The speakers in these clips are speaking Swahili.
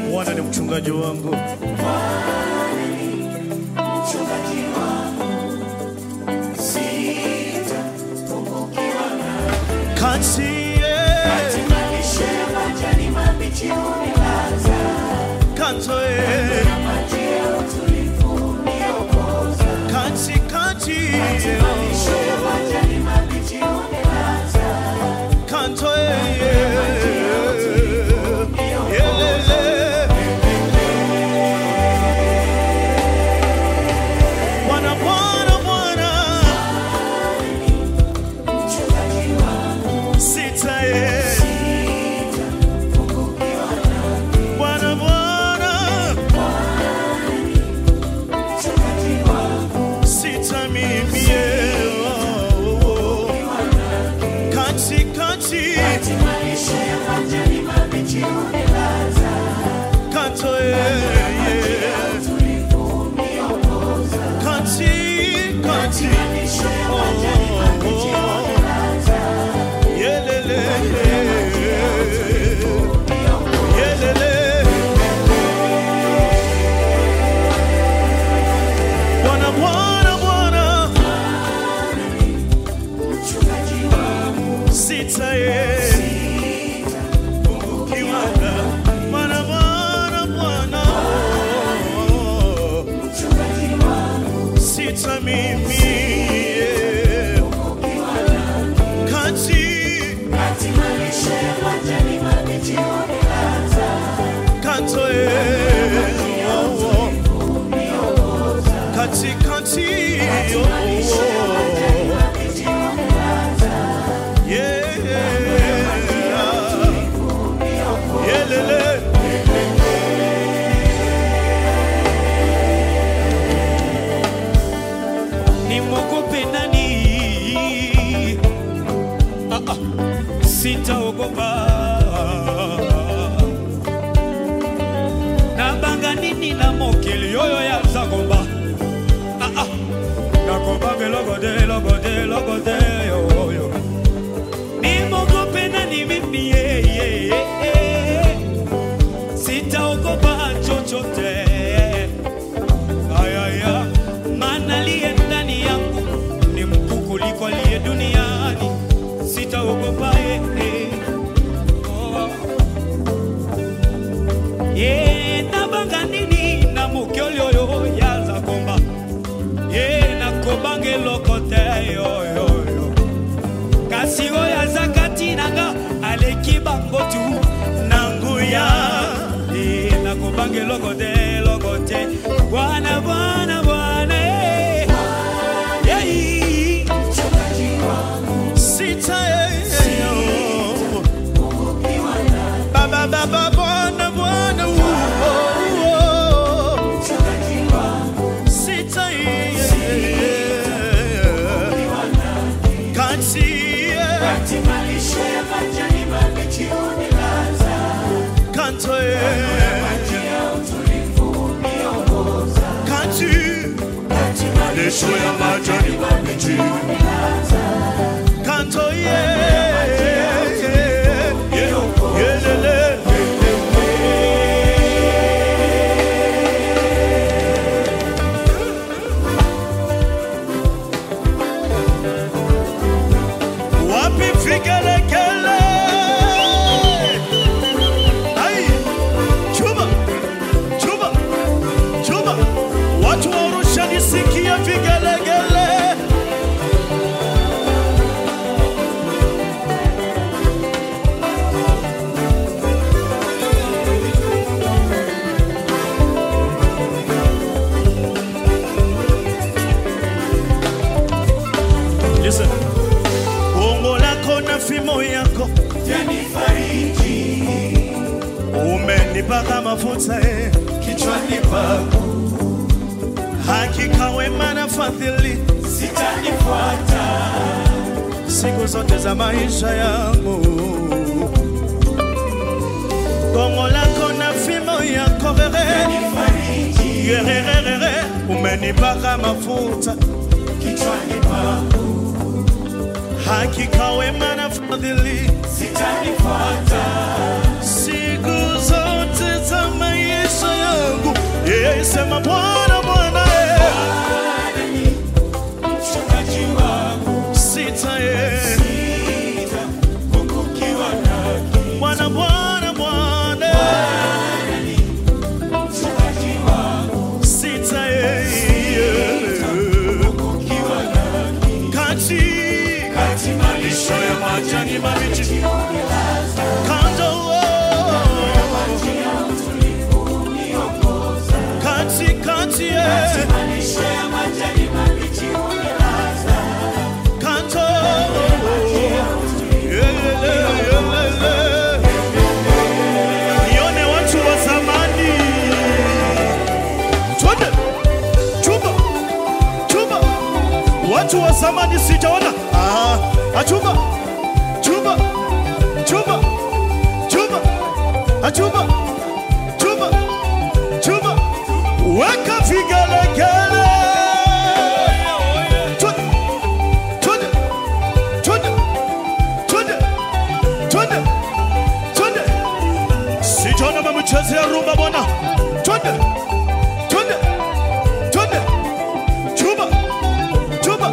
Bwana ni mchungaji wangu, kati kanto kati kati kanto Bwana Bwana Bwana sita Bwana Bwana sita mimi kati kati kanto kati kati yelele yelele Bwana Bwana Bwana sita ye Kiwanda Bwana Bwana Bwana sita mimi kati kanto ye kati kati yeah yelele Nimwogope nani? Ah, ah, sitaogopa. Nabanga nini na mokili oyo ya zagomba? Ah, ah, nakobange logode logode logode oyo. Nimwogope nani mimi? yeah, yeah, yeah. Sitaogopa chochote. Ayaya, maana aliye ndani yangu ni mkuu kuliko aliye duniani, sitaogopa eh, eh. Oh. Eh, nabanga nini na mokoli oyo yaza komba Eh, nakobange eloko te yoyoyo kasi oyo aza kati nanga aleki bango tu na nguya Eh, nakobanga eloko te eloko te bwana bwana bwana eh. Yei. sita ye baba baba Bwana Bwana oh, oh. sita ye kati kanto ye kati malisho ya majani mabichi kanto ye yelele wapi vigelegele ai chuma chuma chuma watu wa Arusha nisikie vigelegele Listen. Bongo lako na fimo yako umenipaka mafuta eh. Kichwani pangu Hakika wema na fadhili sitanifuata siku zote za maisha yangu. Bongo lako na fimo yako rere Fariji Yererere, umenipaka mafuta kichwani pangu hakika wema na fadhili sitanifuata siku zote za maisha zamani sijaona. Ah, achuba chuba chuba chuba achuba chuba chuba weka vigelegele Twende, twende, twende, twende, twende, twende. sijaona mamchezea rumba bwana twende twende twende chuba chuba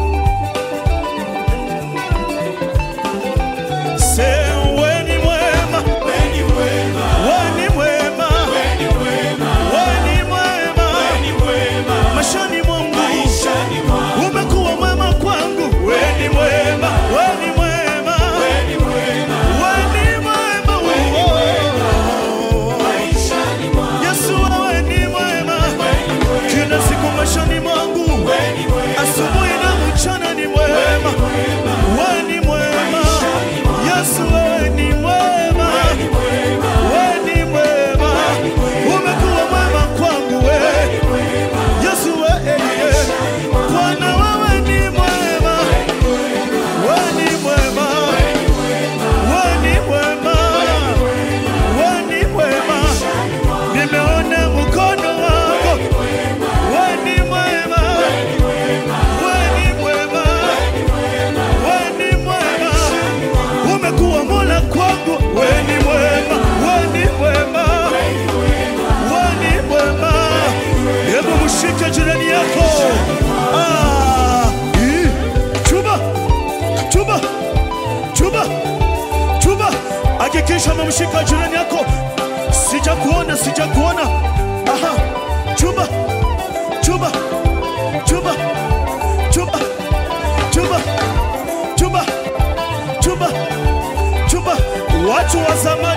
Se weni mwema, weni mwema, weni mwema, mashani mwangu umekuwa mwema kwangu, weni mwema, weni mwema, weni mwema, oh. Yesu wewe ni mwema, kila siku mashani mwangu, asubuhi na mchana ni mwema, wewe ni mwema, Yesu wewe ni mwema, wewe ni mwema, umekuwa mwema kwangu wewe, Yesu wewe, Bwana wewe ni mwema, wewe ni mwema, wewe ni mwema, wewe ni mwema, nimeona mkono wako, wewe ni mwema, wewe ni mwema, wewe ni mwema, umekuwa mola kwangu, wewe ni mwema, wewe ni mwema, wewe ni mwema. Hebu mshike jirani yako. Ah, ii, chuba chuba chuba chuba, hakikisha umemshika jirani yako. Sijakuona, sijakuona. Aha, chuba chuba chuba chuba chuba chuba chuba chuba, watu wa zamani